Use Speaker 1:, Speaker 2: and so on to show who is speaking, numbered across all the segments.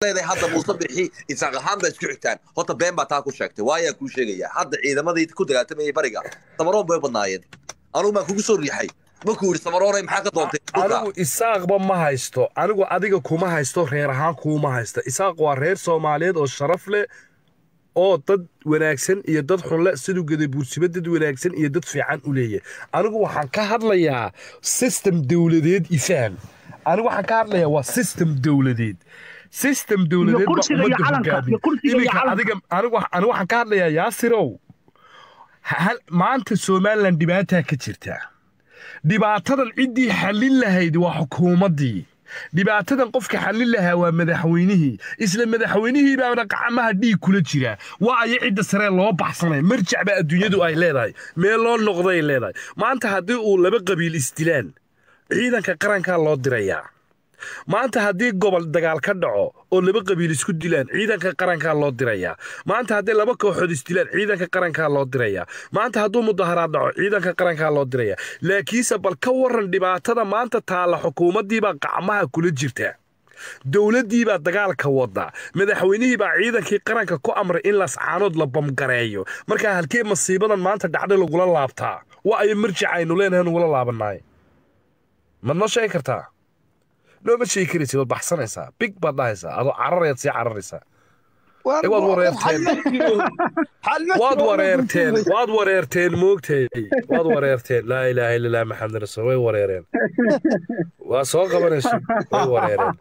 Speaker 1: leedahay hadda muuse bixi isaaq ahaan baa isku xigtaan horta been baa taa ku sheegtay waayaa kuu sheegaya hadda ciidamadii ku dagaaltamayay bariga samaroon bay u badnaayeen anugu baan kugu soo riixay markuu yidhi samaroonay maxaa ka doontay
Speaker 2: anigu isaaqba ma haysto anigu adiga kuma haysto reer ahaan kuma haysto isaaq waa reer soomaaliyeed oo sharaf leh oo dad wanaagsan iyo dad xunle siduu geday buursiba dad wanaagsan iyo dad fiican u leeyahay anigu waxaan ka hadlayaa system dowladeed ifaham anigu waxaan ka hadlayaa waa system dowladeed system dowladeed baa
Speaker 3: kursiga iyo
Speaker 2: ummadda
Speaker 3: calanka,
Speaker 2: hogaamiya
Speaker 3: iyo kursiga iyo
Speaker 2: iminka
Speaker 3: calanka.
Speaker 2: adiga anigu anigu waxaan ka hadlayaa yaasirow hal- maanta somalilan dhibaataa ka jirta dhibaatadan ciddii xallin lahayd waa xukuumaddii dhibaatadan qofka xallin lahaa waa madaxweynihii isla madaxweynihii baana gacmaha dhiig kula jira waa aya cidda saree loo baxsanay marjac baa adduunyadu ay leedahay meel loo noqday leedahay maanta haddii uu laba qabiil isdilaan ciidanka qarankaa loo dirayaa maanta haddii gobol dagaal ka dhaco oo laba qabiil isku dilaan ciidanka qarankaa loo dirayaa maanta haddii laba kooxood isdilaan ciidanka qarankaa loo dirayaa maanta hadduu mudaharaad dhaco ciidanka qarankaa loo dirayaa laakiinse bal ka waran dhibaatada maanta taalla xukuumaddiibaa gacmaha kula jirta dowladdiibaa dagaalka wada madaxweynihii baa ciidankii qaranka ku amray in lascaanood la bamgareeyo markaa halkee masiibadan maanta dhacday lagula laabtaa waa ayo marjic aynu leenahay nugula laabannahay mad noo sheegi kartaa nooma sheegi karaysid waad baxsanaysaa big baad dhahaysaa adoo cararayaad sii cararaysaa Eh, waad wareerteen waad wareerteen waad wareerteen moogtay waad wareerteen laa ilaaha illa allah maxamed rasuul way wareereen waa soo qabanayso way wareereen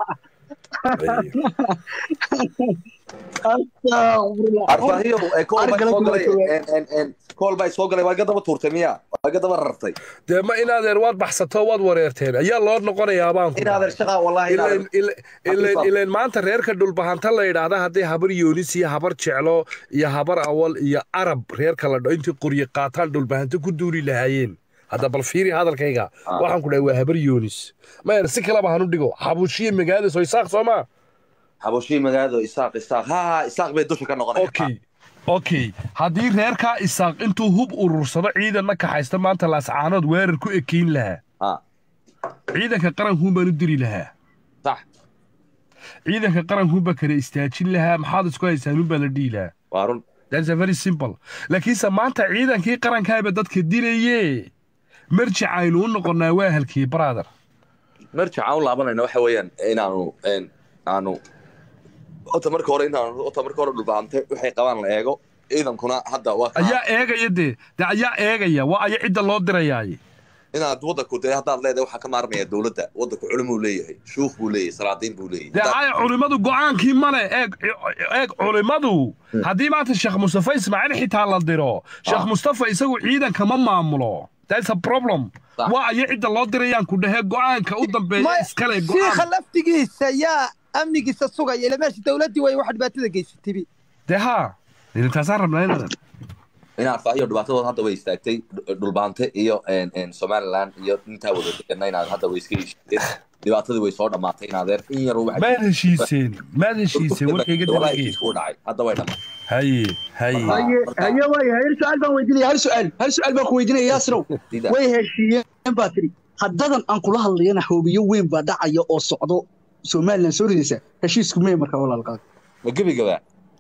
Speaker 1: arfaahiyo ee kool bay
Speaker 3: Argala
Speaker 1: soo galay
Speaker 3: kuma
Speaker 1: en- en- en- kool bay soo galay waa iga daba tuurtay miya waa iga daba rartay
Speaker 2: dee ma inaadeer waad baxsato waad wareerteen ayaa loo noqonayaa baan ku
Speaker 1: inaadan shaqa wallahi
Speaker 2: ileen
Speaker 1: inaadan
Speaker 2: ileen ileen maanta reerka dhulbahanta la yidhaahda haddii habar yoonis iyo habar jeclo iyo habar awal iyo arab reerka la dho intii qoryi qaataan dhulbahanta ku duuli lahaayeen hadda bal fiiri hadalkayga waxaan ku dhahay waa habar yoonis mayna si kaleba hanu dhigo xabushiyo magaalada soo isaaq soo maa
Speaker 1: xabushii magaado isaaq isaaq ha ha isaaq bay dusha ka noqonaya
Speaker 2: okay okay haddii reerkaa isaaq intuu hub urursado ciidanna kaxaysta maanta laascaanood weerar ku ekeyn lahaa
Speaker 1: ha
Speaker 2: ciidanka qarankuun baan u diri lahaa
Speaker 1: sax
Speaker 2: ciidanka qarankuunbaa kala istaajin lahaa maxaad isku haysaanuun baa la dhihi lahaa
Speaker 1: waa run
Speaker 2: That's a very simple. laakiinse maanta ciidankii qarankaaba dadka dilaye marjic aynu u noqonnaa waa halkii brother
Speaker 1: marjac aan u laabanayna waxa weeyaan inaanu en, aanu ota marka hore inaanu ota marka hore dhulbaantay waxay qabaan la eego ciidankuna hadda waa kaa-
Speaker 2: ayaa eegaya dee dee ayaa eegaya waa aya cidda loo dirayaaye
Speaker 1: inaad wadanku dee haddaad leedahay waxaa ka maarmaya dowladda wadanku culimuu leeyahay shuuf buu leeyahay salaadiin buu leeyahay
Speaker 2: dee
Speaker 1: Haddaad-
Speaker 2: aya culimmadu go'aankii male eeg eeg culimmadu haddii maanta sheekh mustafa ismaaciil xitaa la diro sheekh
Speaker 1: Ah.
Speaker 2: mustafa isagu ciidanka ma maamulo that's a problem
Speaker 1: Sax.
Speaker 2: waa aya cidda loo dirayaan ku dhahee go'aanka u dambeeya iskale
Speaker 4: shiikha
Speaker 2: go'aan
Speaker 4: laftigiisa yaa amnigiisa sugaya ila meesha dowladdii way wax dhibaatada geysatay
Speaker 2: dee haa intaasaan rabnaa inaadan
Speaker 1: inaad faahiyo dhibaatadood hadda way istaagtay dh- dhulbaante iyo en- en somaliland iyo intaa wada degana inaad hadda way iska heshiiseen dhibaatadii way soo dhammaatay inaadeer in yar waxa-
Speaker 2: maad heshiiseen maad heshiiseen warkayga
Speaker 1: Wallahi
Speaker 2: dabagee
Speaker 1: heshiisku u dhacay hadda way dhammaatay
Speaker 2: haye haye
Speaker 3: haye haye waaya hal su-aal baan weydiinaya hal su-aal hal su-aal baan ku weydiinaya yaasirow
Speaker 1: Sida-
Speaker 3: way heshiiyeen baa tiri haddadan aan kula hadlayana hoobiyo weyn baa dhacaya oo socdo somalilan soo ridaysa heshiisku mee marka walaalkaa
Speaker 1: ma gebigaba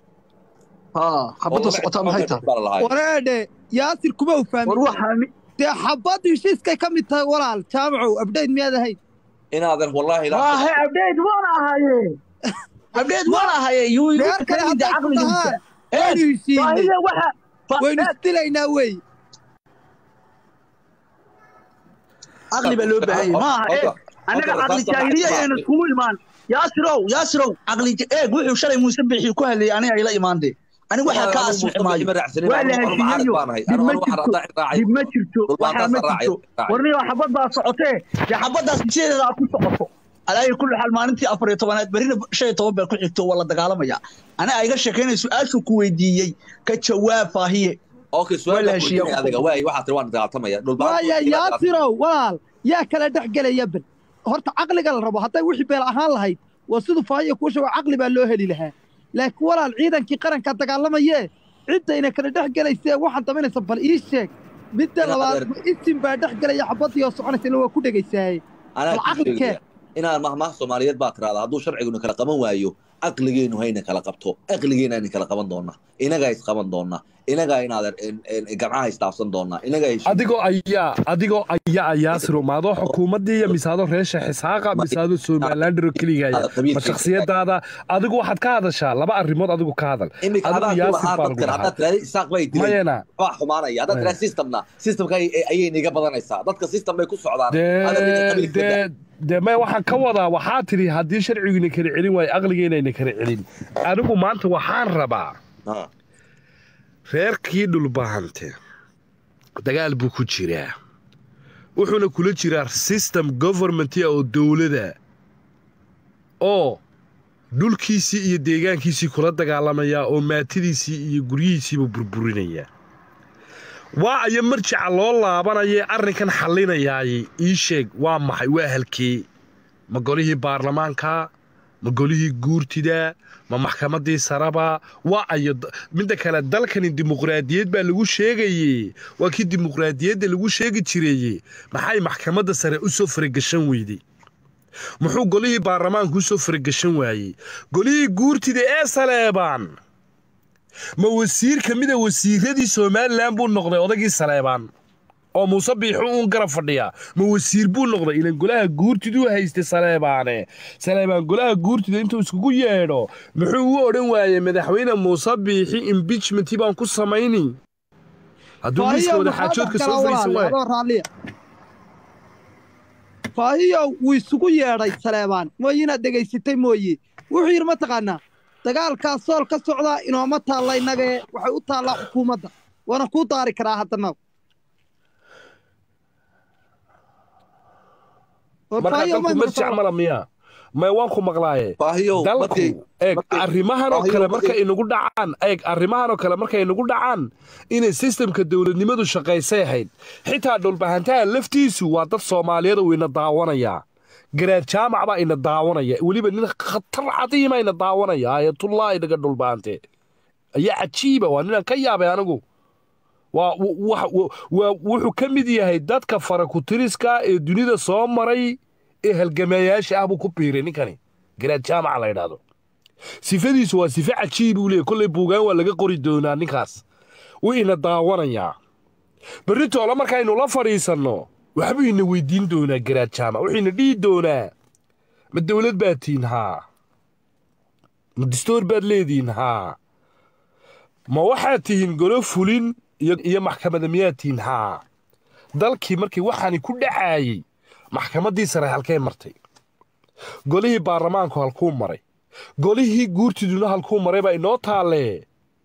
Speaker 3: haa xabadda socotaa maxay tahay
Speaker 4: wareedhe yaasir kuma u
Speaker 3: war
Speaker 4: fahmin
Speaker 3: waxaa
Speaker 4: dee xabaddu heshiiskay ka mid tahay walaal jaamacow abdhayd miyaad ahayd
Speaker 1: inaadan wallahi ilaa
Speaker 3: waahe abdheed waan ahaye abdheed waan ahaye yuu
Speaker 4: reer kale haddaad ku tahaan waynu heshiinay
Speaker 3: baahida waxa
Speaker 4: waynu isdilaynaa wey
Speaker 3: caqli baa loo baahan yahay maaha eeg annaga caqli jaahiliya ayna iskugu imaan yaasirow yaasirow caqli eeg wuxuu shalay muuse bixi ku hadlayay aniga ayla imaande aniga waxaa ka asmixi maayo waa la heshiiyeyo dib ma jirto dib ma jirto waxaa ma jirto warniyo xabad baa socotee dee xabaddaas sideeda aad ku socoto alaayi kulli xaal maalintii afar iyo tobanaad berrina shan iyo toban baa ku xigto waa la dagaalamaya aniga ayga sheekaynay su-aashuu ku weydiiyey ka jawaab faahiye
Speaker 1: okay
Speaker 3: Waa la
Speaker 1: su'aal
Speaker 3: heshiiyey.
Speaker 1: adiga waay waxaad tiri waan dagaaltamaya
Speaker 4: waaya yaasirow walaal yaa kala dhex gelaya ben horta caqliga la rabo hadday wixii beel ahaan lahayd waa siduu faahiya kuu sheego caqli baa loo heli lahaa laakiin walaal ciidankii qarankaa dagaalamayee ciddayna kala dhex gelaysee waxaad daminaysa bal ii sheeg midda
Speaker 1: Inaad
Speaker 4: labaad
Speaker 1: adeer-
Speaker 4: ma isin baa dhex gelaya xabaddii oo soconaysa ila waa ku dhegaysaaye
Speaker 1: anaa
Speaker 4: bal
Speaker 1: kuu
Speaker 4: caqli
Speaker 1: sheegaya
Speaker 4: kee
Speaker 1: inaad mahmaah soomaaliyeed baa tirahdaa hadduu sharciguna kala qaban waayo aqligeenu hayna kala qabto aqligeena ayna kala qaban doonaa inagaa isqaban doonaa inagaa inaad gamcaha isdhaafsan doonaa inagaa
Speaker 2: adigoo ayaa adigoo ayaa ayaasiro maadoo xukuumaddii iyo misaado reesha xisaaqa misaado somalilandero keligaya ma shaksiyadaada adigu waxaad ka hadashaa laba arrimood adigu ka hadal
Speaker 1: imika
Speaker 2: adigu yaasir baa lagu dhahaa
Speaker 1: haddaad tiraahdo isaaq bay dilay
Speaker 2: mayana
Speaker 1: waa xumaanaya haddaad tiraahdo systemna systemka ay- ayay niga badanaysaa dadka system bay ku socdaan Haddaad
Speaker 2: dee
Speaker 1: qabiilka ka daa.
Speaker 2: dee dee may waxaan ka wadaa waxaa tidhi haddii sharcigina kala celin waayo aqligeynayna kala celin anigu maanta waxaan rabaa
Speaker 1: Ah,
Speaker 2: reerkii dhulbahante dagaal buu ku jiraa wuxuuna kula jiraa system governmentia oo dowlada oo dhulkiisii iyo deegaankiisii kula dagaalamaya oo maatidiisii iyo guryihiisiiba burburinaya waa ayo marjaca loo laabanaya arrinkan xallinayaay ii sheeg waa maxay waa halkee ma golihii baarlamaanka ma golihii guurtida ma maxkamaddii saraba waa ayo d- midda kale dalkani dimuqraadiyad baa lagu sheegaye waa kii dimuqraadiyadda lagu sheegi jireeye maxay maxkamadda sare u soo faragashan weyday muxuu golihii baarlamaanka u soo faragashan waayey golihii guurtida ee saleebaan ma wasiir ka mida wasiiradii somalilan buu noqday odagii saleebaan oo muuse biixu uun garab fadhiya ma wasiir buu noqday ilan golaha guurtiduu haystay saleebaane saleebaan golaha guurtida intuu iskugu yeedho muxuu u odhan waayey madaxweyne muuse biixi imbichmentii baan ku samayni hadduu miiska wada xaajoodka soo fariisan waay
Speaker 4: adoo raalliya faahiyow wuu isugu yeedhay saleebaan mooye inaad dhegaysatay mooye wuxuu yidhi mataqaanaa dagaalkaa sool ka socdaa inooma taalla innagee waxay u taallaa xukuumadda waana kuu daari karaa haddana War
Speaker 2: marka
Speaker 4: Faahiyow,
Speaker 2: dalku
Speaker 4: ma
Speaker 2: marjac
Speaker 4: maqashaa?
Speaker 2: mala miya may waan ku maqlaaye
Speaker 1: baahiyow
Speaker 2: dalku
Speaker 1: markay
Speaker 2: eeg
Speaker 1: markay-
Speaker 2: arrimahan oo
Speaker 1: baahiyow
Speaker 2: kale
Speaker 1: markay-
Speaker 2: markay inagu dhacaan eeg arrimahan oo kale markay inagu dhacaan inay sistemka dowladnimadu shaqaysay ahayd xitaa dhulbahantaha laftiisu waa dad soomaaliyeed uu ina daawanayaa garaad jaamac baa ina daawanaya weliba nin khatar cadiima ina daawanaya ayatullaahi dhaga dhulbahante ayaa cajiiba waa ninaan ka yaabay anigu waa w- wax- w- waa- wuxuu ka mid yahay dadka farakutiriska ee dunida soo maray ee halgamayaasha ah buu ku biiray ninkani garaad jaamaca la yidhaahdo sifadiisu waa sife cajiib uu leeyahy kolley buugaan waa laga qori doonaa ninkaas wuu ina daawanayaa berri toole markaynu la fadhiisanno waxbuu ina weydiin doonaa garaad jaamac wuxuu ina dhihi doonaa ma dowlad baad tihin haa ma distoor baad leedihin haa ma waxaad tihiin golo fulin iyo, iyo maxkamada miyaad tihiin haa dalkii markii waxaani ku dhacaayey maxkamaddii sare halkay martay golihii baarlamaanku halkuu maray golihii guurtiduna halkuu maray baa inoo taalle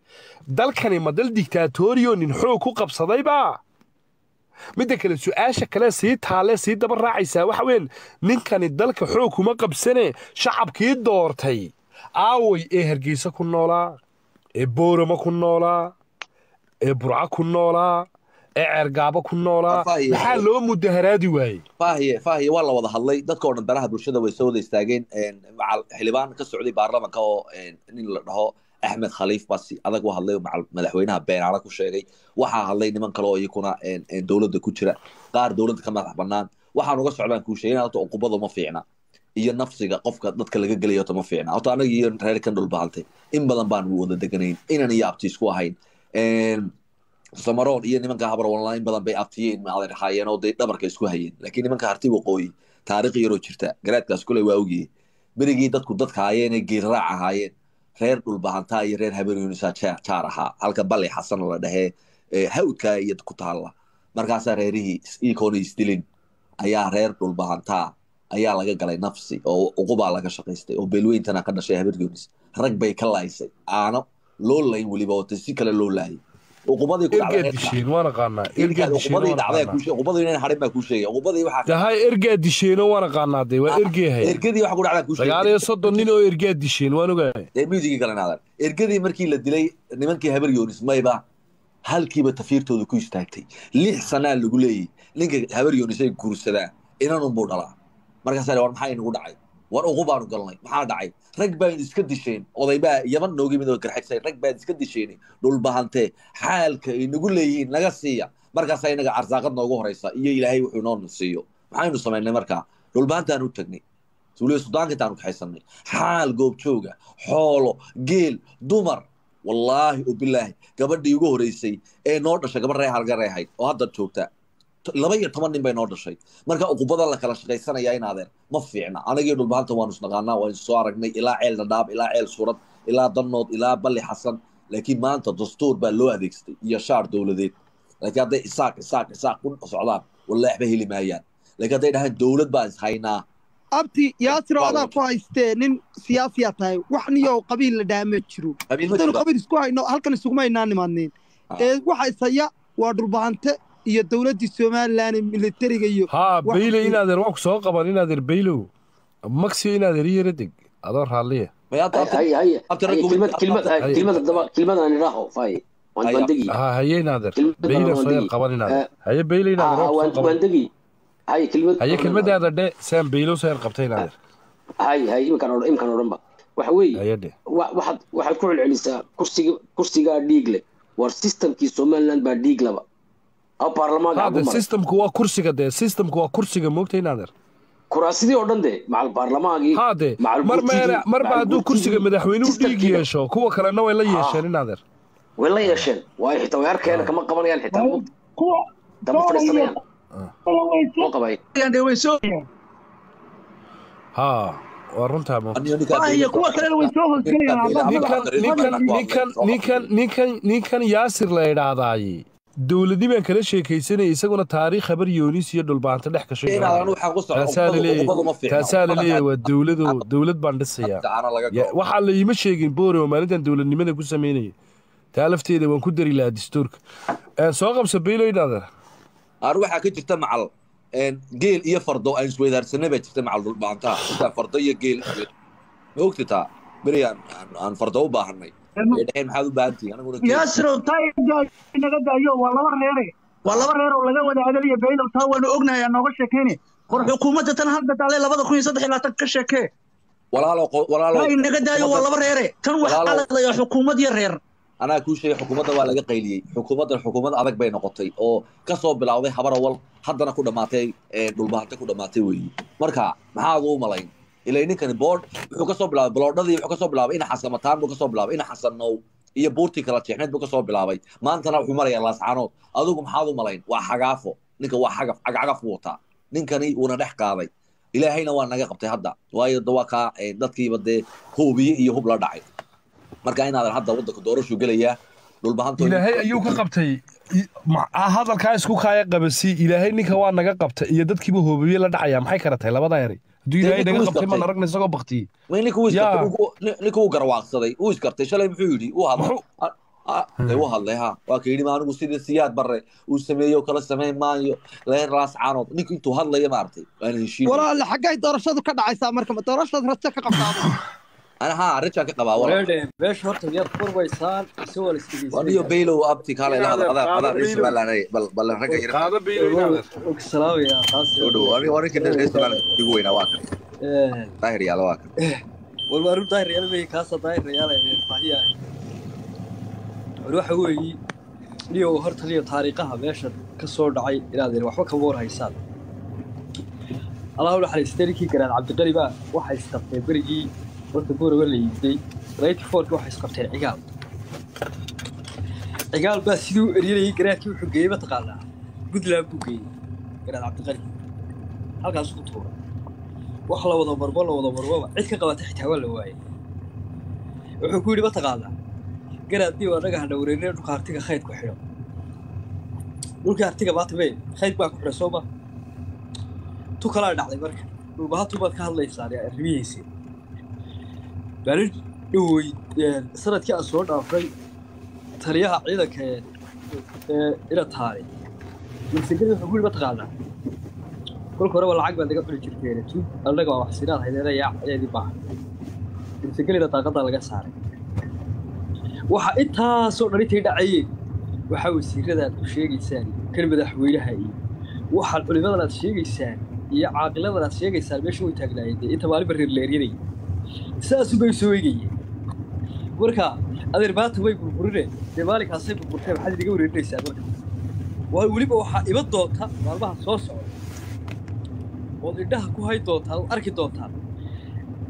Speaker 2: dalkani ma dal digtaatoriyo nin xoog ku qabsadayba midda kale su-aasha kale sii taalle sii daba raacaysaa waxa weyn ninkani dalka xoog kuma qabsane shacabkii doortay aaway ee hargeysa ku noolaa ee boorama ku noolaa ee burca ku noolaa ee ceergaabo ku noolaa
Speaker 1: Afaahiye.
Speaker 2: maxaa loo mudaharaadi waayey
Speaker 1: faahiye faahiye waa la wada hadlay dadka oo dhan danaha bulshada way soo wada istaageen een, macal xildhibaan ka socday baarlamanka oo een, nin la dhaho axmed khaliif basi adag u hadlay oo macal madaxweynaha beenaale ku sheegay waxaa hadlay niman kale oo iyakuna een, een, dowladda ku jira qaar dowladda ka madax bannaan waxaan uga socdaan kuu sheegay horta uqubadu ma fiicna iyo nafsiga qofka dadka laga gelaya horta ma fiicna horta anaga iyo reer kan dhulbahantay in badan baan wada deganayn inan iyo abti isku ahayn Een, samaroon iyo nimanka habar online badan bay abtiyeen maadan ahaayeen oo dee dhabarka isku hayeen laakiin nimanka harti waqooyi taariikh yaroo jirta garaadkaas kule waa ogyihi berigii dadku dadka ahaayeen ee geelraac ahaayeen reer dhulbahantaa iyo reer haberyunisaa jaar ahaa halka bali xasan la dhahee ee hawdkaa iyo ku taalla markaasaa reerihii iikoona isdilin ayaa reer dhulbahantaa ayaa laga galay nafsi oo uqubaa laga shaqaystay oo beelweyntana ka dhashay haberyunis rag bay ka laaysay aano loo layn weliba oo si kale loo laayay uqubadii ku dhacday
Speaker 2: ergaad
Speaker 1: reerka-
Speaker 2: disheen waan aqaanaa ergaad disheen
Speaker 1: uqubadii
Speaker 2: waan
Speaker 1: dhacday
Speaker 2: aqaanaa
Speaker 1: ku uqubadii inaan harin baa kuu sheegay uqubadii waxaa
Speaker 2: dahay ergaad disheeno waan aqaanaa dee waa ergeehay
Speaker 1: ergadii waxa ku dhacdaa kuu
Speaker 2: sagaal iyo soddon nin oo ergaad disheen waan ogahay
Speaker 1: ee muusigii galanaadan ergadii markii la dilay nimankii habar yoonis mayba halkiiba tafiirtooda ku istaagtay lix sanaa lagu leeyay ninka habar yoonis ay guursadaan inanunbuu dhalaa markaasaa war maxaa inagu dhacay war uqu baanu galnay maxaa dhacay rag baan iska disheen odaybaa yaman nooga yimid oo garxagsay rag baan iska disheen dhulbahantee xaalka ay nagu leeyihiin naga siiya markaasaa inaga arsaaqad noogu horeysa iyo ilaahay wuxuu noo siiyo maxaynu samaynay markaa dhulbahantaan u tagnay suuliya sudaanka intaanu kaxaysanay xaal goobjooga xoolo geel dumar wallaahi oo bilaahi gabadhii ugu horeysay ee noo dhashay gabadh ree halgarey ahayd oo hadda joogta laba iyo toban nin bay noo dhashay marka uqubada la kala shaqaysanaya inaadeen ma fiicna anagii dhulbaanta waanu isnaqaanaa waanu soo aragnay ilaa ceel dhadhaab ilaa ceel suurad ilaa danood ilaa balli xasan laakiin maanta dastuur baa loo adeegsaday iyo shaar dowladeed laakiin hadday isaaq isaaq isaaq ku socdaan wallahi waxba heli maayaan laakiin hadday dhahaan dowlad baan ishhaynaa
Speaker 4: abti yaasiro adaa ku haystee nin siyaasiyaa tahay wax niyow qabiil la dhaama jiro
Speaker 1: qabiil ma
Speaker 4: haddaynu
Speaker 1: jiro
Speaker 4: qabiil isku hayno halkan isuguma haynaa nimaadneen
Speaker 1: Ah.
Speaker 4: ee waxa isaya waa dhulbahante iyo dowladdii somalilan ee militariga iyo
Speaker 2: haa
Speaker 4: wax-
Speaker 2: bayle inaadeer waan ku soo qaban inaadeer baylow maxiyo inaadeer iyara deg adoo raalliya
Speaker 1: may hadda
Speaker 5: هاي هاي هاي
Speaker 1: أبتر
Speaker 5: هاي
Speaker 1: أقول-
Speaker 5: كلمة كلمة
Speaker 2: هاي.
Speaker 5: هاي كلمة الضبا كلمة أنا راحوا فاي وأنت
Speaker 1: هاي.
Speaker 5: وندقي
Speaker 2: haa haye inaadeer
Speaker 5: كلمة
Speaker 2: bayle
Speaker 5: أنا
Speaker 2: soo yar
Speaker 5: وندقي
Speaker 2: qaban inaadeer haye bayle inaadeer
Speaker 5: آه
Speaker 2: waan ku
Speaker 5: وأنت
Speaker 2: soo qaban
Speaker 5: وندقي هاي كلمة
Speaker 2: haye kelmadaada dhe saan baylow soo yar qabtay inaadeer
Speaker 5: هاي هاي يمكن أورا يمكن أورا وحوي
Speaker 2: haye dhe
Speaker 5: واحد واحد كل عليسا كرسي كرسي قاعد ديجله war systemkii somaliland baa dhiig laba oo baarlamaanka
Speaker 2: haa
Speaker 5: ugu
Speaker 2: de
Speaker 5: maray
Speaker 2: systemku waa kursiga dee systemku waa kursiga moogta inaadeer
Speaker 5: kuraasidii oo dhan de macal baarlamaankii
Speaker 2: haa de
Speaker 5: macal
Speaker 2: mar
Speaker 5: gurtigii-
Speaker 2: meera marba
Speaker 5: macal
Speaker 2: hadduu kursiga
Speaker 5: gurtigii,
Speaker 2: madaxweynuhu dhiig
Speaker 5: systemkiiba.
Speaker 2: yeesho kuwa kalena way la
Speaker 5: Ah.
Speaker 2: yeesheen inaadeer
Speaker 5: way la yeesheen waayo xitaa way arkeena kama qabanayaan xitaa
Speaker 3: kuwa
Speaker 5: dama fadhiisanayaan oo qabay
Speaker 3: dee way soo
Speaker 2: haa waa runtaa moogta
Speaker 1: Aniga ninkaa
Speaker 3: Ah, iyo kuwa kalena way soo hosgelayaan
Speaker 1: Ninkan-
Speaker 3: hadda
Speaker 2: ninkan
Speaker 1: Hadda-
Speaker 2: ninkan
Speaker 1: Hadda-
Speaker 2: ninkan ninkan ninkan ninkan yaasir la idhaahdaaye dowladii baan kala sheekaysanaya isaguna taariikh habar yoonis iyo dhulbaanta dhex gashay
Speaker 1: inaadan waxaan ku socdo
Speaker 2: taasaa laleeyahay
Speaker 1: uqubadu ma fiicna
Speaker 2: taasaa laleeyahay waa dowlado dowlad baan dhisayaa
Speaker 1: Gacaana laga
Speaker 2: Ya,
Speaker 1: galo.
Speaker 2: waxaa la iima sheegin boore oo maalintan dowladnimada ku samaynaya taa lafteeda waan ku dari lahaa dastuurka Een, soo qabsa baylo idhaadeer
Speaker 1: aan waxaa ka jirta macal een, geel iyo fardo aan isweydaarsanay baa jirta macal dhulbaantaha intaan fardo iyo geel iyo- ma ogti taa beri aan aan- aan fardo u baahanay ee dhexeen maxaad u baahan tihiin aniguna geel
Speaker 3: yaasiro taa naga daayo waa laba reere waa laba reer oo laga wada hadalaya baylow taa waanu ognahay aan nooga sheekayne war xukuumadda tan hadda taale labada kun iyo saddex iyo labaatan ka sheekee
Speaker 1: walaalo qo- walaalo
Speaker 3: taa naga daayo waa laba reere tan waxaa
Speaker 1: Walaalow.
Speaker 3: la hadlayaa xukuumad iyo reer
Speaker 1: anaa kuu sheegay xukuumadda waa laga qayliyey xukuumaddan xukuumad adag bay noqotay oo ka soo bilowday habarawal haddana ku dhammaatay ee, dhulbahante ku dhammaatay weeyi marka maxaad u malayn ilay ninkani boord wuxuu kasoo bilaabay baloodhadii wuxuu kasoo bilaabay ina xasamataan buu kasoo bilaabay ina xasanow iyo buurtii kala jeexneed buu kasoo bilaabay maantana wuxuu marayaa laascaanood adigu maxaad u malayn waa xagaafo ninka waa xagaf cagcagaf buu wataa ninkani wuuna dhex qaaday ilaahayna waa naga qabtay hadda waayo da waa kaa ee, dadkiiba dee hubiye iyo hub la dhacay marka inaadan hadda waddanka doorashuu gelayaa dhulbahanto
Speaker 2: ilaahay ayuu ka qabtay i- ma- hadalkaa isku kaaya qabasi ilaahay ninka waa naga qabtay iyo dadkiiba hoobiye la dhacaya maxay kala tahay labada eri hadduu ilaahay
Speaker 1: ninka
Speaker 2: naga
Speaker 1: wuu
Speaker 2: qabtay maan
Speaker 1: isqabtay.
Speaker 2: aragna isagoo baktiyey
Speaker 1: ma ninka wuu
Speaker 2: Yaa.
Speaker 1: iskartay uu- nin- ninka wuu garwaaqsaday wuu iskartay shalay muxuu yidhi uu hadlay
Speaker 2: Muxuu-
Speaker 1: Ah, ah, dee wuu hadlay ha waa ka yidhi ma anigu sidii siyaad barre uu sameeyo kala samayn maayo leen raas caanood ninka intuu hadlaya maaragtay waana heshiin
Speaker 4: walaale xaggay doorashadu ka dhacaysaa marka ma doorashad rajo ka qabtaa
Speaker 1: ana ha rajaan ka qabaa walaal
Speaker 6: wareedhe meesha horta miyaad furbaysaan ise waa la
Speaker 1: waniyo
Speaker 6: isdhegeysanaya
Speaker 1: baylow abti kaalay la hadal adaa
Speaker 2: Qaado
Speaker 1: adaa
Speaker 2: Baylow.
Speaker 1: ismaalanay bal bal ragga yar
Speaker 2: qaado baylo idhaadeer
Speaker 6: og salaamaya taas
Speaker 1: soo dhow aniga waa ninka dheer ismaalan igu weynaa waa kan daahir yaala waa kan
Speaker 6: walba arrin daahir yaala maya kaasa daahir yaala ee baahiyahay war waxa weeyi niyo horta niyo taariikhaha meesha ka soo dhacay inaad waxba kama war haysaan allahu naxariistay ninkii garaad cabdiqali baa waxay isqabteen berigii horta booraba la yiiday ninety fourki waxay isqabteen cigaal cigaal baa sidii u eryanayay garaadkii wuxuu geeyey mataqaanaa puntland buu geeyey garaad cabdiqali halkaas ku tuuray wax la wada marbo la wada marboba cid ka qabata xitaa waa la waayay wuxuu ku yidhi mataqaanaa garaadii waa naga hadha wareerinay dhulka artiga khayd ku xidho dhulkii artiga maanta mee khayd baa ku xidha soo ma tu kalaa dhacday marka dhulbahatu baad ka hadlaysaan ee arrimihiisii maalin dhowey sanadkii aan soo dhaafay taliyaha ciidanka ee ee ina taari milsigeli wuxuu ku yidhi mataqaanaa kolka horeba lacag baad naga cuni jirteen tu annaga waa waxsinaad haydeena yaa ayaadii baahan milsigelina daaqadaa laga saaray waxa intaasoo dhan intay dhacayeen waxaa wasiiradaad ku sheegaysaan kan madaxweynaha iyo waxaad culimadan aad sheegaysaan iyo caaqiladan aad sheegaysaan meesha way taagnaayeen dee inta maalinba reer leeryanayay saasuu bay soo eegayeen marka adeer maanta way burburine dee maalinkaasay burburtee maxaad inaga wareerinaysaan marka waa weliba waxaa iman doonta maalmaha soo socda ood indhaha ku hay doontaan ood arki doontaan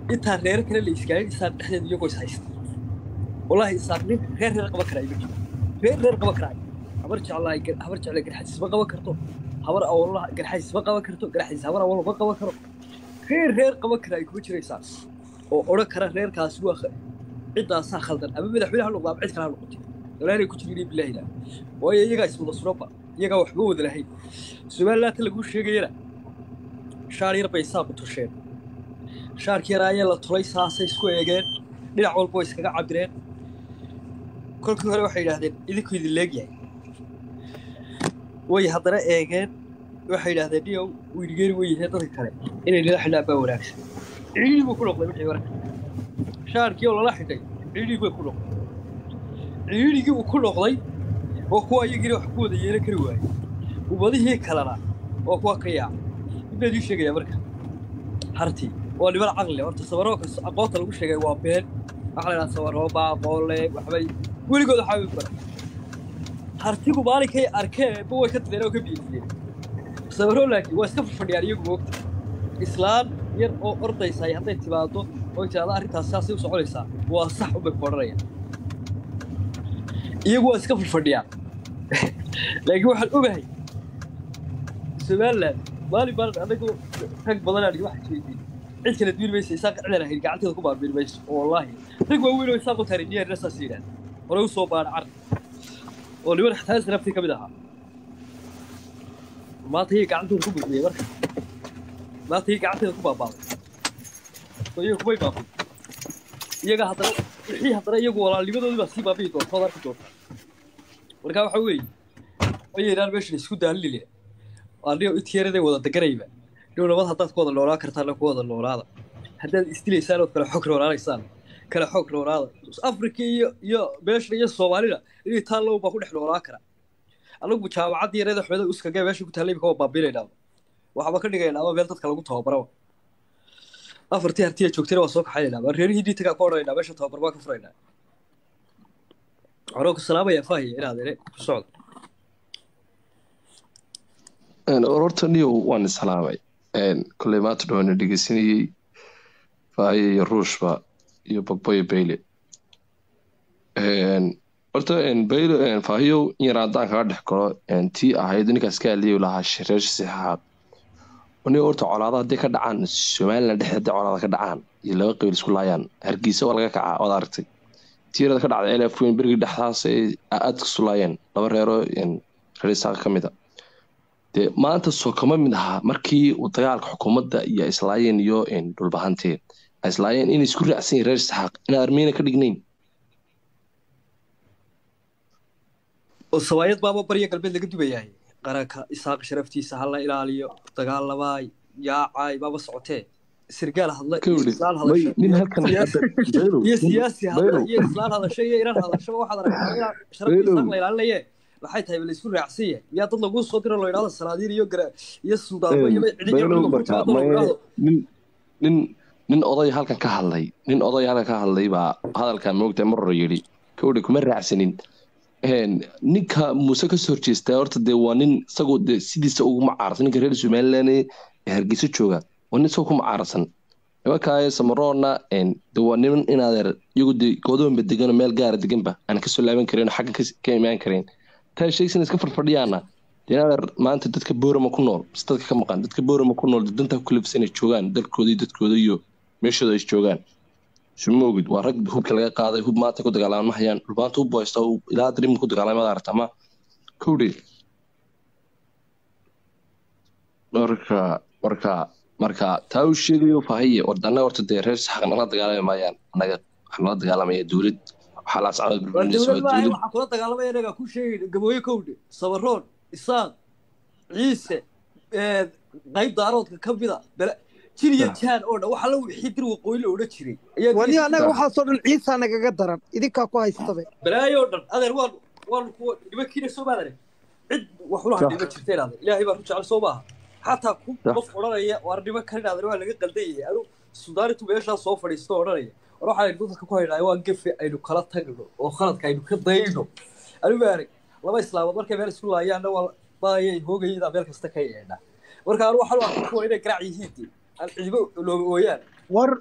Speaker 6: intaan reer kale la iskaalin isaaq dhexdeeda iyagoo is haysta wallaahi isaaq nin reer reer qaban karaa ima jiro reer reer qaban karaa habar jeclaa habar jeclaa garxadiis ma qaban karto habar awolaha garxadiis ma qaban karto garxadiis habar awol ma qaban karo reer reer qaban karaa ay kuma jiraysaa oo odhan kara reerkaasi waa kh- ciddaasaa khaldan ama madaxweyne ha noqdo ama cid kale ha noqotay walaalay ku jirin bilaahi la waayo iyagaa iswada suraba iyagaa waxba wada lahayn somalilaanta laguu sheegayana shaar yar bay saaqu tusheen shaarkii yar ayaa la tulay saasay isku eegeen dhinac walba way iskaga cabireen kolkii hore waxay yidhaahdeen idinku idin leegyahay way haddana eegeen waxay yidhaahdeen niyow weynigeeri way yihiin dadka kale inay nila xidhaan baa wanaagsan ciidii buu ku noqday wixii marka shaarkii oo lala xidhay ciidii bay ku noqday ciidigii uu ku noqday oo kuwa iyagiina wax ku wada yeelan kari waayey ummadihii kalena oo kuwa ka yaaca inbaa idii sheegaya marka hartii waa niman caqli horta sabaroo kas aqoonta lagu sheegay waa been waxaa la yidhaha sabaroo baa aqoonle waxbay weligood waxaa way baran hartigu maalinkay arkeen ba way ka dadeen oo ka biyeysiiyeen sabaroo laakiin waa iska fadhiyaan iyagu moogta islaan yar oo ordaysa hadday timaado oo tiraahdo arrintaas saasay u soconaysaa waa sax unbay ku odhanayaan iyagu waa iska fadhiyaan laakiin waxaan ogahay somaliland maalin maalin anagu rag badan aan wax isweydiin cid kala duwin maysa isaaq cidaan ahayn gacanteeda ku baarbiin mayso wallaahi rag waaweyn oo isaaq u taariikhiyaan saas yidhaahda hore u soo baadha carri oo niman xataa saraftii ka mid ahaa maanta iyaga gacantooda ku buuxiyey marka maanta iyaga gacanteeda ku baabaaday oo iyaga kumay baabin iyaga haddana wixii haddana iyagu walaalnimadoodii baa sii baabi'i doonta ood arki doonta marka waxa weeye ayaynaan meeshan isku daalilina anigo intiyaraday wada deganayba dhow nabad haddaad ku wada noolaan kartaana ku wada noolaada haddaad isdilaysaan ood kale xog noolaanaysaan kale xog noolaada afrika iyo iyo meeshan iyo soomaalina inay taallow baa ku dhex noolaan kara anagu jaamacaddii yareeda xumada uskagee meesha ku taallay imika waa baabiinaynaa waxba ka dhigaynaa ama meel dadka lagu tababaraba afartii hartiya joogtayna waa soo kaxaynaynaa waa reerihii dhiitagaa ka odhanaynaa meesha tababar baa ka furaynaa waxaan ku salaamayaa faahiya inaad ere ku socda
Speaker 7: horta niyow waan islaamay koley maanta dhawaana dhegeysanayey faahiye iyo ruushba iyo baboyo bayle horta bayle faahiyow in yar haddaan kaga dhex galo tii ahayd ninkaas ka hadliyo lahaa reer sixaab niyo horta colaada hadday ka dhacaan somaliland dhexe hadday colaada ka dhacaan iyo laba qabiil isku laayaan hargeysa waa laga kacaa waad aragtay tii yarada ka dhacday elf weyn berigii dhexdaas ay aad isu laayeen laba reero reer isaaqa ka mid a dee maanta soo kama mid ahaa markii uu dagaalka xukuumadda iyo islaayeen iyo dhulbahanteen ay islaayeen inay isku raacsan yihin reer isxaaq inaan armeyna ka dhignayn
Speaker 6: oo sawaayad baaba barya galbeed laga dubayahay qaranka isaaq sharaftiisa hala ilaaliyo dagaalamaay yaacay baaba socotee sirgaal hadla iyo islaan hadasho
Speaker 7: nin halkan
Speaker 6: iyo siyaasi hadla iyo islaan hadasho iyo iran hadashaba waxaad aragtaa inaa sharafta isaaq la ilaalinaye maxay tahay la isku raacsan yahay miyaa dad laguu soo diro loo idhahdo salaadiin iyo gara iyo suudaanba iyo cidhiyo
Speaker 7: nin nin oday halkan ka hadlay nin oday halkan ka hadlay baa hadalkan moogta marro yidhi kowdhi kuma raacsanin ninka muuse kasoo horjeestaa horta dee waa nin isagoo de sidiisa ugu macaarsan ninka reer somaliland ee hargeysa jooga waa nin isagoo ku macaarsan nimankaayo samaroona de waa niman inaadeer iyagu de goodoonba degano meel gaara deganba aan kasoo laaban karin xagga ka imaan karayn taa sheegsan iska farfadhiyaana de inaadeer maanta dadka boorama ku nool mise dadka ka maqan dadka boorama ku nool dantaa ku kalifsan ay joogaan dalkooda iyo dadkooda iyo meeshooda ay joogaan sumoogid waa rag hubka laga qaaday hub maanta ku dagaalama hayaan dhulbaanta hub haysta ilaa darim ku dagaalamada aragta ama kowdhe marka marka marka taa uu sheegayo fahiye ordana horta dee reer saxaq nala dagaalami maayaan anaga waxaa nala dagaalamaya dowlad waxaa la socda
Speaker 6: dowlad waxaa kula dagaalamaya inaga ku sheegay gabooye kowdhe sabaroon isaaq ciise qayb daaroodka ka mida jiriya jaan oo dhan waxa la wixii dir waqooyi la odhan jiray
Speaker 4: wani annaga waxaasoo dhan ciisaa nagaga daran idinkaa ku haystabe
Speaker 6: balaayo dhan adeer waan waan kuwa nimankiina soo maadane cid wax ula hadhay ma jirteen adeer ilaahay baa ru jecel soo maaha xataa ku qof odhanaya waar niman kalin adeer waa laga qaldan yahay anu suudaanitu meeshaa soo fadhiisto odhanaya war waxaa aynu dadka ku haynaa waa gefe aynu kala tagno oo khaladka aynu ka dayno anu maarag laba islaamood markay meel isku laayaanna waa baayay hoogayada meel kasta ka yeedha marka anu waxaan u arkaa kuwa inay garaac yihiin dee ciibo looga ooyaan
Speaker 3: war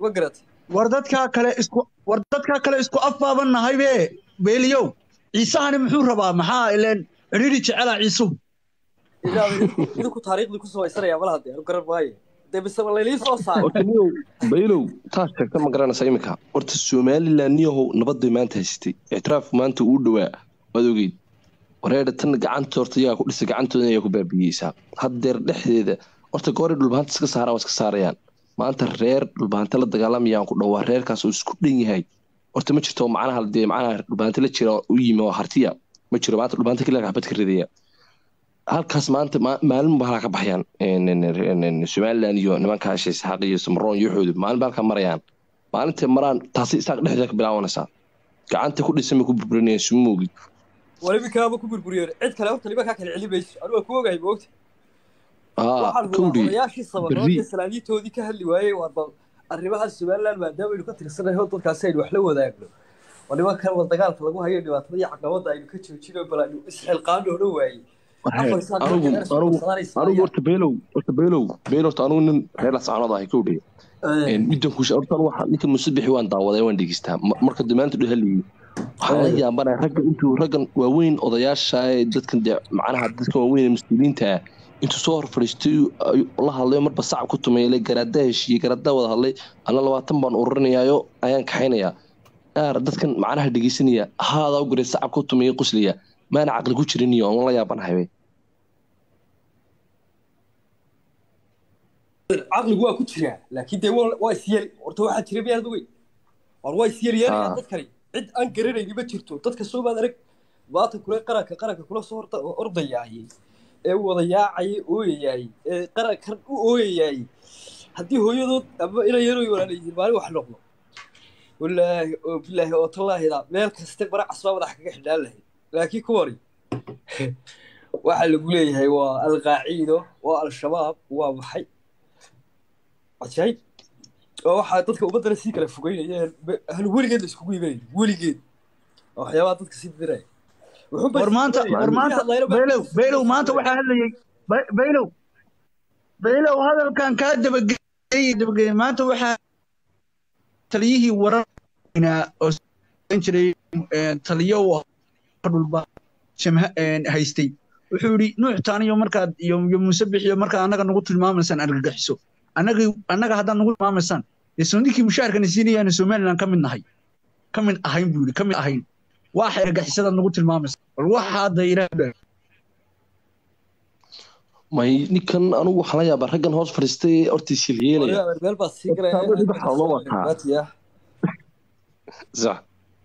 Speaker 6: ma garatay
Speaker 3: war dadkaa kale isku war dadkaa kale isku afbaaban nahay be beeliyow ciisahani muxuu rabaa maxaa ileen cidhidhi jecelaa ciisuhu
Speaker 6: ilaa idinku taariikhdii ku samaysanaya malaha dee anu garan maayo dee mise ma laylii soo saaray
Speaker 7: horta niyow baylow taas sheegta ma garanaysa iminka horta somaliland niyahow nabad bay maanta haysatay ictiraafku maanta uu dhowaa waad ogeyd wareedha tan gacanta horta iyagaa ku dhisay gacantooda ayaa ku baabiyeysaa haddeer dhexdeeda horta gooray dhulbahanta iska saaraan waa iska saarayaan maanta reer dhulbahanta la dagaalamayaan ku dhowaa reerkaas oo isku dhan yahay horta ma jirto macnaha dee macnaha dhulbahanta la jira u yimi oo hartiya ma jiro maanta dhulbahanta keliya xabad ka ridaya halkaas maanta ma- maalin ba halkaa ka baxayaan En- en- en- en- somaliland iyo nimanka heshay saxaaq iyo samroon iyo xoodu maalin ba halkaa marayaan maalintay maraan taasi isaaq dhexdeeda ka bilaabanaysaa gacanta ku dhisan bay ku burburinayaan sumowgid
Speaker 6: waliba kaaba ku burburiyeen cid kale horta nimankaa kale celi mayso anu waa ku ogahay moogta
Speaker 7: aa
Speaker 6: waxaan hubaa
Speaker 7: kowdhi
Speaker 6: odayaashii sabarood
Speaker 7: berri
Speaker 6: iyo salaadiintoodii ka hadli waayey waa bal arrimaha somaliland maadaama aynu ka tirsanahay oo dadkaasi aynu wax la wadaagno oo nimankan wada dagaalka lagu hayo dhibaatada iyo caqabada aynu ka joojino bal aynu isxilqaano odhan waayey afar isaan
Speaker 7: anigu
Speaker 6: reer soo
Speaker 7: anigu
Speaker 6: qabsanaysa
Speaker 7: anigu
Speaker 6: ayaa
Speaker 7: horta beelow horta beelow beelow horta anigu nin reer lascaanood ahay kowdhi middan ku horta anigu waxa ninka musubixi waan daawaday waan dhegeystaa Ma- marka damaanta dhu haliyey waxaan la yaabanaya ragga intuu raggan waaweyn odayaasha ee dadkan dee macnaha dadkan waaweyn ee mas-uuliyiinta ah intuu soo hor fadhiistay ayuu la hadlayo marba sacab ku tumeeyay garaada heshiiyey garaada wada hadlay ana labaatan baan ururinayaayo ayaan kaxaynayaa yaar dadkan macnaha dhegeysanaya haadaa u garay sacab ku tumeeyay quslaya maana caqli ku jirin iyo aan la yaabanahay be
Speaker 6: caqligu waa ku jiraa laakiin dee waa waa isyeel horta waxaa jira miyaad ogeyn war waa isyeelyeelaya
Speaker 7: Ah.
Speaker 6: dadkani cid aan garanayni ma jirto dadka soo baad arag maanta kule qaranka qaranka kula soo horta ordayaayey ee wada yaacayay ooyayaayey ee qarankan u ooyayaayey haddii hooyadood ama ina yaroy walaalayyihiin maalin wax noqdo walaahi oo bilaahi oo tallaahida meel kaste bara casbaa madax kaga xidhaan lahayd laakiin kuwani waxaa lagu leeyahay waa alqaaciido waa al-shabaab waa maxay cajaayib oo waxaa dadka ummaddana sii kala fogeynayeen hal weligeed la iskugu imanayay weligeed waa waxyaabaha dadka sii diraya wuxuunba
Speaker 3: war maanta
Speaker 6: isku
Speaker 3: war
Speaker 6: diraya.
Speaker 3: maanta
Speaker 6: Hadlayna baa-
Speaker 3: baylow baylow maanta waxaa hadlayay Bay- baylow baylow hadalkan kaa dabageeyey dabageeyey maanta waxaa taliyihii wararnaa oo soo jiray eh, taliyo u ahaa dhulba jamha eh, haystay wuxuu yidhi nuux taaniyo markaad iyo iyo muuse bixiyo markaad annaga nagu tilmaamaysaan argagixiso annaga annaga haddaad nagu tilmaamaysaan dee sooninkii mushaharkana siinayaana somaliland ka mid nahay ka mid ahayn buu yidhi ka mid ahayn waxa argagixisadaad nagu tilmaamaysa bal waxa hadda ilaahay
Speaker 7: may ninkan anigu waxaan la yaabaa raggan hoos fadhiistay ee horta shilyeelaya
Speaker 6: Waliba meel baa sii galaya.
Speaker 7: Horta adoo dhibaxa loo wataa.
Speaker 6: Maatiya.
Speaker 7: sax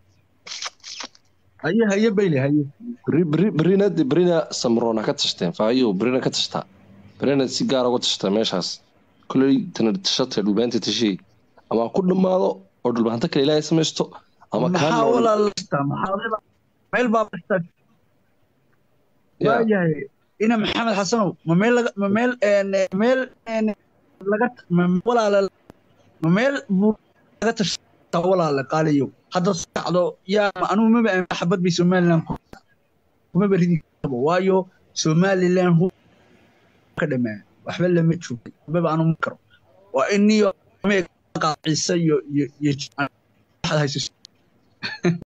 Speaker 3: haye haye bayle haye
Speaker 7: beri beri berina de berina samroona ka tashteen faayo berina ka tashtaa berina si gaar uga tashtaa meeshaas koley tana tashatay dhulbaanta tashay ama ha ku dhammaado oo dhulbaanta kale ilaahay samaysto ama kaa
Speaker 3: maxaa
Speaker 7: nool
Speaker 3: walaalasta maxaa meel baa basta
Speaker 7: Ya.
Speaker 3: waayahay ina maxamed xasanow ma meel laga ma meel een meel een laga ma walaala ma meel buu laga tashaa walaala qaaliyo hadda socdo yaa anugu maba aan xabad bay somaliland ku kuma baridi karo waayo somaliland hu ka dhamaa waxba lama joogo maba aanu karo waa in niyo qaaciisa iyo iyo iyo waxaad hayso